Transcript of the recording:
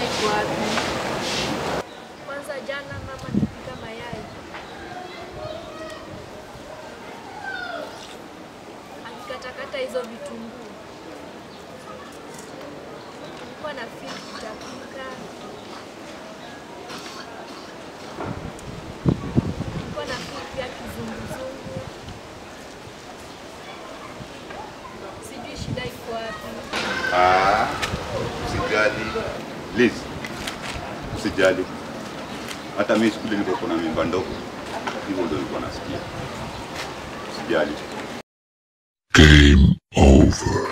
iko wapi? Kwanza jana mama nipika mayai akikatakata hizo vitunguu, nilikuwa na feel kutapika, nilikuwa na feel pia kizunguzungu, sijui shida iko wapi. Ah, usijali. Liz, usijali. Hata mimi siku ile nilikuwa na mimba ndogo, hivyo ndio nilikuwa nasikia. Usijali. Game over.